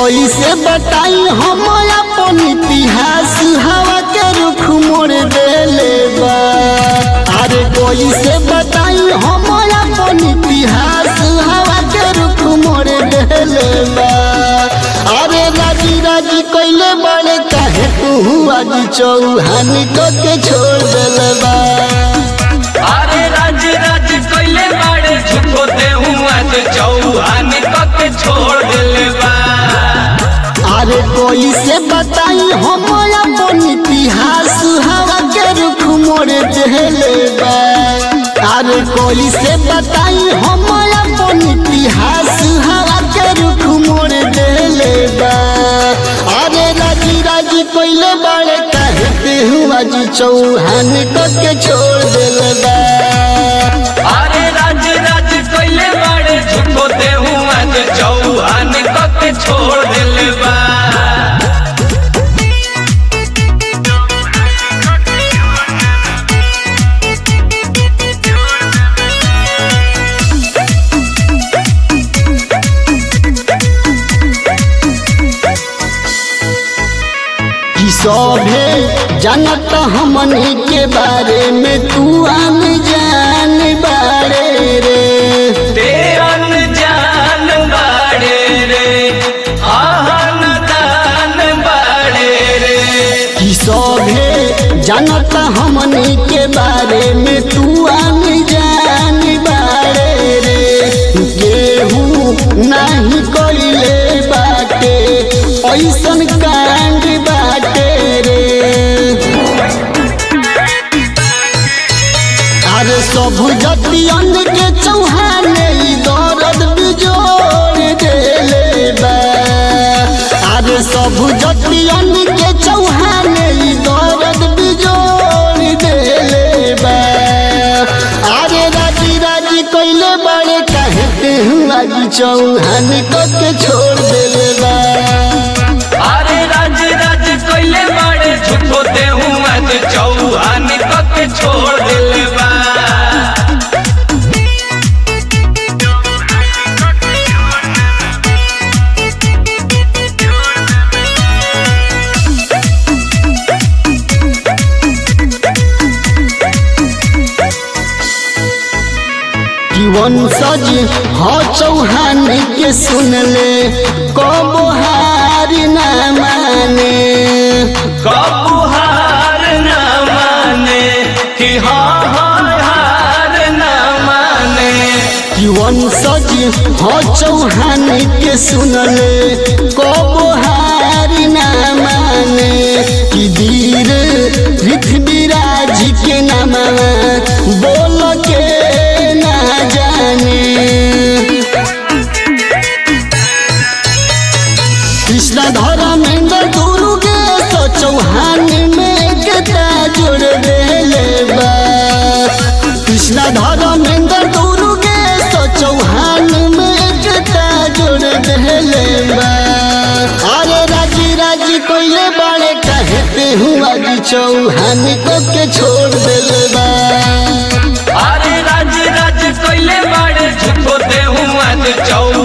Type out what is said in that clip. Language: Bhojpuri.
कैसे बताई हम अपन इतिहास हवा के रुख मोड़ देले बा अरे कैसे बताई हम अपन इतिहास हवा के रुख मोड़ देले बा अरे राजी राजी कैले बड़े काहे तू आज चौहान को के छोड़ देले बा अरे राज राज कैले बाड़े झुको देहूं आज चौहान कक छोड़ दिले बा अरे कोई से बताई हम अपन इतिहास हवा के रुख मोड़ देले बा अरे कोई से बताई हम अपन इतिहास हवा के रुख मोड़ देले बा अरे राजी राजी कोइले बाड़े कहते हूँ आज चौहान को के छोड़ देले बा अरे राज राज कैले बाड़े झुको देहूं आज चौहान कक छोड़ दिले बा कि सभे जानत हमनी के बारे में तू आन जान बारे रे तेरन जान बाड़े रे आहन दान बाड़े रे कि सभे जानत हमनी के बारे में तू आन जान बारे रे केहू नाही कइले बाटे ऐसन कांड बाटे रे अरे सब जतियन के चौहान ई दर्द बिजोड़ देले बा अरे सब जतियन के चौहान ई दर्द बिजोड़ देले बा अरे राजी राजी कइले बड़े कहते हूँ आज चौहान को के छोड़ देले बा अरे राज राज कैले बाड़े झुको देहूं आज चौहान कक छोड़ दिले बा कि वंशज हो चौहान के सुनले कबो हार न माने कबू हार न माने कि हाँ हाँ हार न माने कि वंशज हो चौहान के सुनले कबो हार न माने कि वीर पृथ्वीराज के नाम बोल के ना जाने कृष्ण धर्मेंद्र दुर्गे तो चौहान में एकता जोड़ देले बा कृष्ण धर्मेंद्र दुर्गे तो चौहान में एकता जोड़ देले बा अरे राजी राजी कोइले बाड़े कहते हूँ आज चौहान को के छोड़ देले बा अरे राज राज कैले बाड़े झुको देहूं आज चौहान